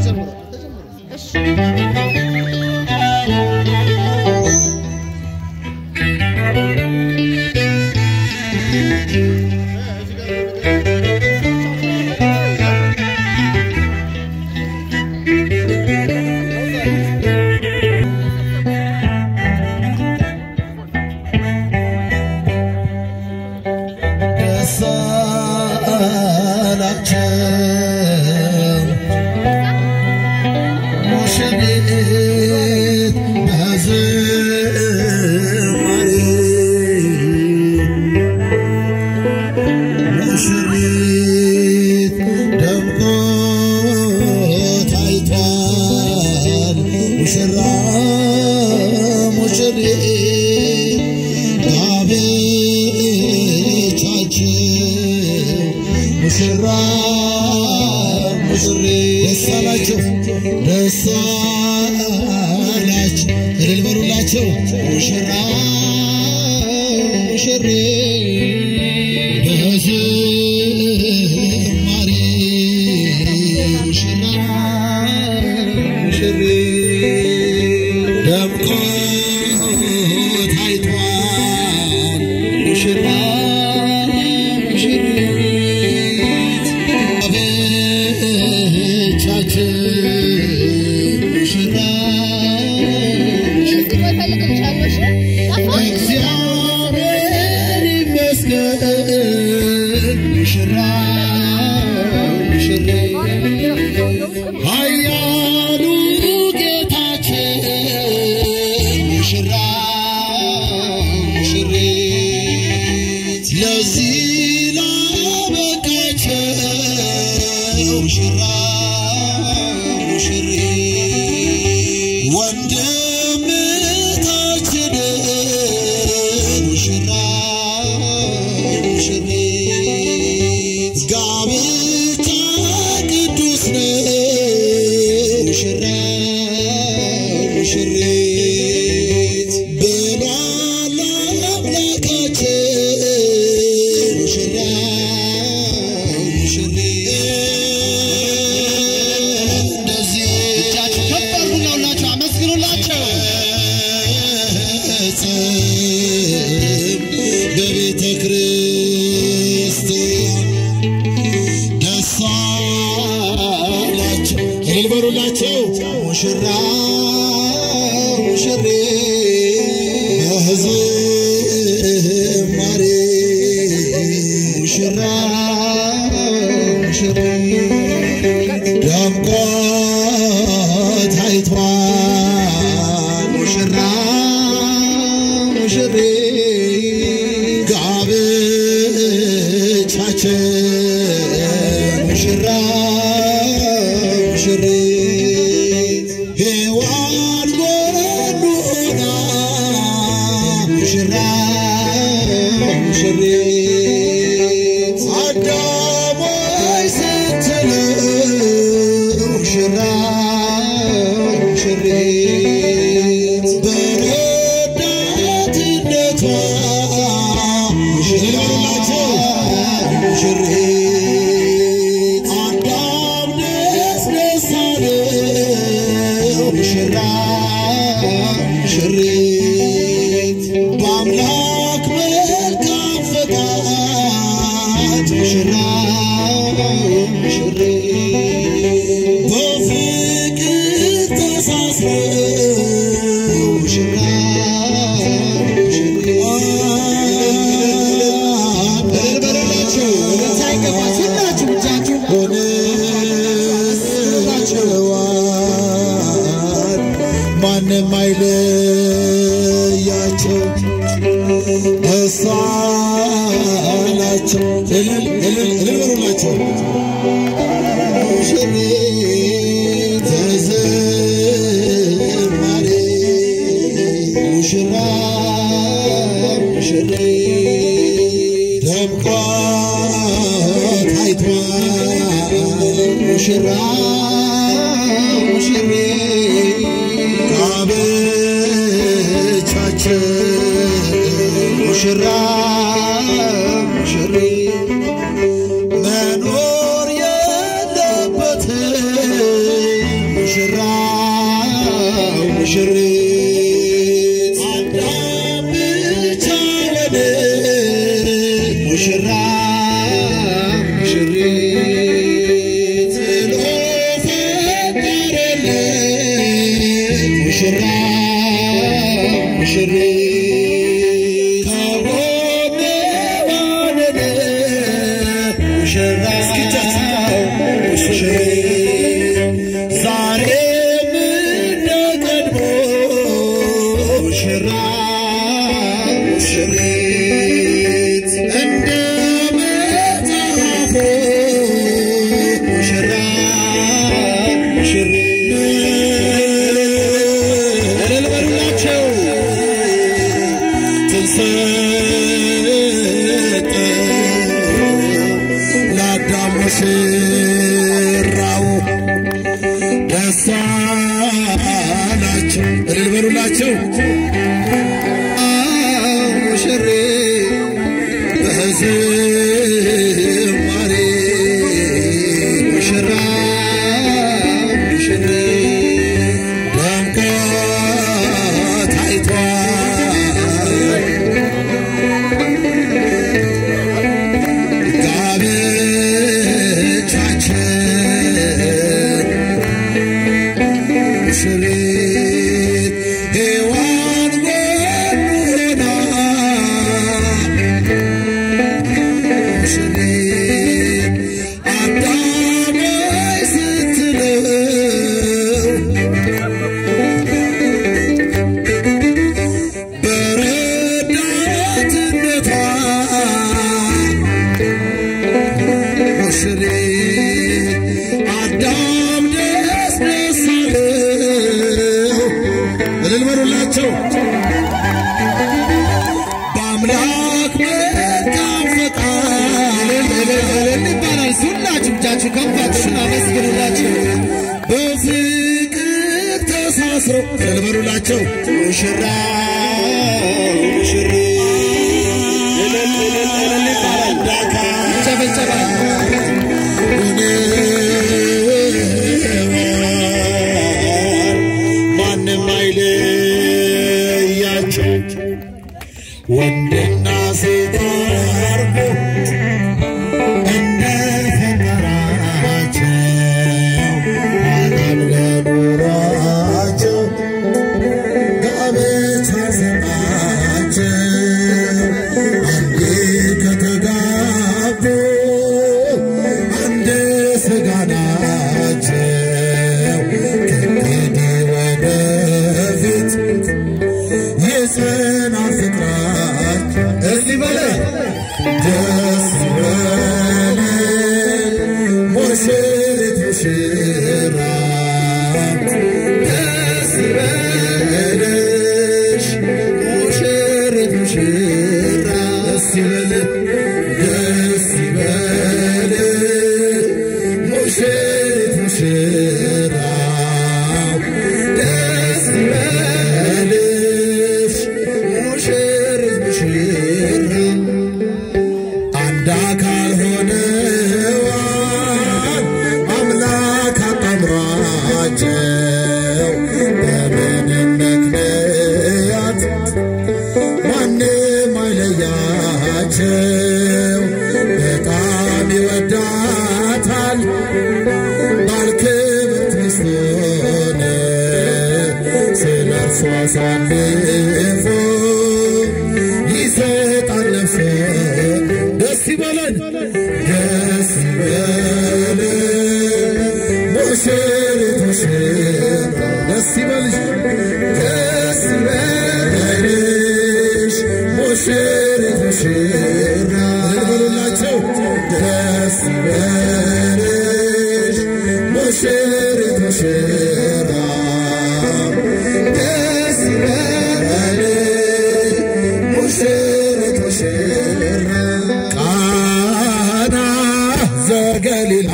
ደስ አላቸው ሙሽሪት በዝማሬ ሙሽሪት ደምቆ ታይቷል ሙሽራ ሙሽሪት ጋብቻችን ሙሽራ ሙሽሪት ደስ አላቸው ደስ አላቸው እልል በሉላቸው ሙሽራ ሙሽሪት በዝማሬ ሙሽራ ሙሽሪት ደምቆ ታይቷል ሙሽራ ሙሽሪት አበቻችን ሙሽራ እግዚአብሔር ይመስገን ሙሽራ ሙሽሪት ኃያሉ ጌታችን ሙሽራ ሙሽሪት ለዚህ ላበቃቸው ሙሽራ ሙሽሪት ወንድምታችን ሙሽራ ሙሽሪት ጋብቻ ቅዱስ ነው ሙሽራ ሙሽሪት ብሏል አምላካችን ሙሽራ ሙሽሪት እንደዚህ እጃችሁ ከፍ አድርጉና ሁላችሁ አመስግኑላቸው። በቤተ ክርስቲያን ደስ አላቸው እልል በሉላቸው ሙሽራ ሙሽሪት በዝማሬ ሙሽራ ሙሽሪት ደምቆ ታይቷል ሙሽራ ሙሽሪት ጋብቻችን ሙሽራ ሙሽሪት ሔዋን ጎኑና ሙሽራ ሙሽሪት አዳም ሆይ ስትለው ሙሽራ ሙሽሪት በረዳትነቷ ሙሽራ ሙሽሪት አዳም ደስ ደስ አለው ሙሽራ ሙሽሪት በአምላክ መልካም ፈቃድ ሙሽራ ሙሽሪት በፍቅር ተሳስረው ሙሽራ ሙሽሪት በረላቸው ሳይገባ ሁላችሁ ብቻችሁ ሆነላቸዋል ማንም አይለያቸው ደስ አላቸው እልል እልል እልል በሉላቸው ሙሽሪት በዝማሬ ሙሽራ ሙሽሪት ደምቆ ታይቷል ሙሽራ ሙሽሪት ጋብቻችን ሙሽራ ሙሽሪት መኖር የለበትም ሙሽራ ሙሽሪት ከጎኔ ዋለለ ሙሽራው ሙሽሪት ዛሬም እንደ ቀድሞ ሙሽራ ሙሽሪት እንደ መጽሐፉ ሙሽራ ሙሽሪት እልል በሉላቸው ትንሰጠ ለአዳም ሙሽራው ደስ አላቸው እልል በሉላቸው ሙሽሬ በዝማሬ ሙሽራ ሙሽሬ ደምቆ ታይቷል ጋብቻችን ሙሽሪት ሔዋን ጎን ሆና ሙሽሪት አዳም ሆይ ስትለው በረዳትነቷ ሙሽሪት አዳም ደስ ደስ አለው። እልል በሉላቸው። በአምላክ መልካም ፈቃድ እልል እልል ይባላል። ሁላችሁ እጃችሁ ከፋችሁን አመስግኑላቸው። በፍቅር ተሳስረው እልል በሉላቸው። ሙሽራ ሙሽሪት እልል እልል እልል ይባላል። ዳካ ይጨበጨባል። ማንም አይለያቸው ወንድና ሴት አርጎ እንደ ፈጠራቸው አዳም ለኑሯቸው ጋብቻ ሰጣቸው አንዴ ከተጋቡ አንድ ሥጋ ናቸው ከእንግዲህ ወደፊት የጽናት ፍቅራቸው እስቲ በላይ ደስ ይበለን ሙሽሪት ሙሽራ ደስ ይበልሽ ሙሽሪት ሙሽራ ደስ ይበል ደስ ይበል ሙሽሪት ሙሽራ ደስ ይበልሽ ሙሽሪት ሙሽራ አንድ አካል ሆነዋል አምላክ አጣምሯቸው በምንም ምክንያት ማንም አይለያቸው በጣም ይወዳታል ባልክብርት ሚስቱን ስለ እርሷ አሳልፎ ይሰጣል ነፍሱን ደስ ይበለን ደስ ይበለን ሙሽሪት ሙሽራ ደስ ይበልሽ ደስ ይበልሽ ሙሽሪት ሙሽራ በሉላቸው ደስ ይበልሽ ሙሽሪት ሙሽራ ደስ ይበልሽ ሙሽሪት ሙሽራ ቃና ዘገሊላ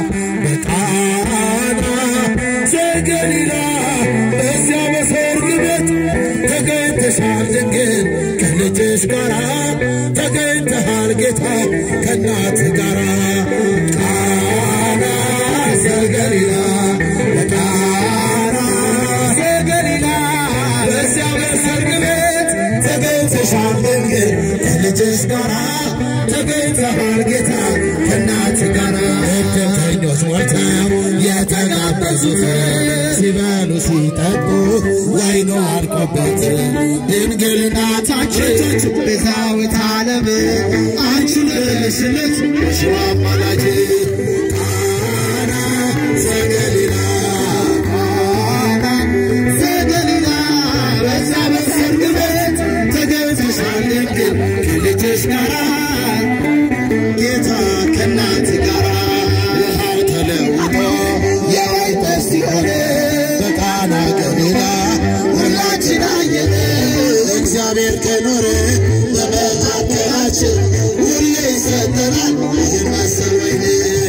በቃና ዘገሊላ በዚያ በሰርግ ቤት ተገኝተሻል ድንግል ከልጅሽ ጋራ ተገኝተሃል ጌታ ከእናት ጋራ ቃና ዘገሊላ በቃና ዘገሊላ በዚያ በሰርግ ቤት ተገኝተሻል ድንግል ከልጅሽ ጋራ ተገኝተሃል ጌታ ከእናት ጋራ እድምተኞች ሞልተው የተጋበዙት ሲበሉ ሲጠጡ ወይኑ አልቆበት ድንግል እናታችን ቤዛዊተ ዓለም አንቺ ነሽለት ሽዋ አማላጅ ቃና ዘገሊላ ቃና ዘገሊላ በዛ በሰርግ ቤት ተገኝተሻል ድንግል ከልጅሽ ጋራ ጌታ ከእናት ጋራ ውሃው ተለውጦ የወይን ጠጅ ሲሆን በቃና ገሊላ ሁላችን አየን። እግዚአብሔር ከኖረ በመካከላችን ሁሌ ይሰጠናል ይህን መሰል ወይን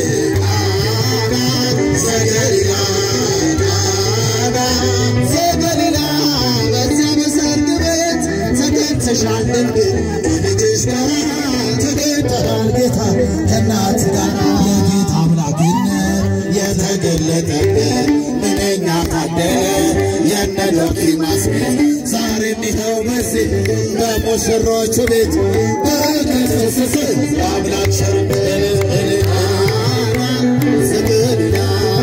ቃና ዘገሊላ ቃና ዘገሊላ በዚያ በሰርግ ቤት ተገኝተሻል ድንግል ከልጅሽ ጋር ተገኝተናል ጌታ ከእናት ጋር የጌታ አምላክነት የተገለጠበት ምንኛ ታደለ የነ ዶኪማስ ቤት ዛሬም ይኸው በዚህ በሙሽሮቹ ቤት በረከት ፈሰሰ በአምላክ ቸርነት ቃና ዘገሊላ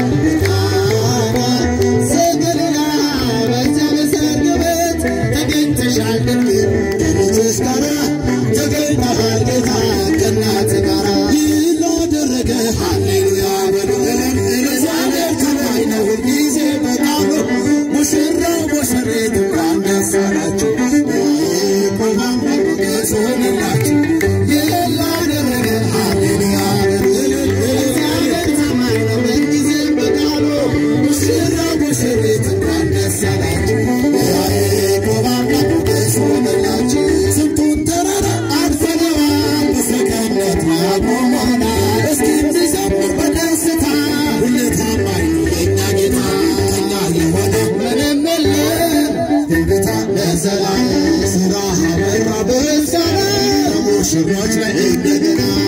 ቃና ዘገሊላ በዚያ በሰርግ ቤት ተገኝተሻል ድንግል ከልጅሽ ጋራ ተገኝተሃል ጌታ ከእናት ጋራ ይህን ላደረገ ሃሌሉያ በሉ እግዚአብሔር ታማኝ ነው ሁልጊዜ በቃሉ ሙሽራው ሙሽሪት እንኳን ደስ አላችሁ ቆማም ሞገስ ሆነላችሁ ይህን ላደረገ ሃሌሉያ በሉ እግዚአብሔር ታማኝ ነው ሁልጊዜ በቃሉ ሙሽራው ሙሽሪት እንኳን ደስ አላችሁ ቆማም ሞገስ ሆነላችሁ ስንቱን ተራራ አልፈነዋል በሰገነት ያቆመናል እስኪ እንዘምር በደስታ ሁሌ ታማኝ ነው የእኛ ጌታ ከእኛ የሆነ ምንም የለም ጌታ ለዘላለም ስራ አበራ በምስጋና ሙሽሮች ላይ እንደገና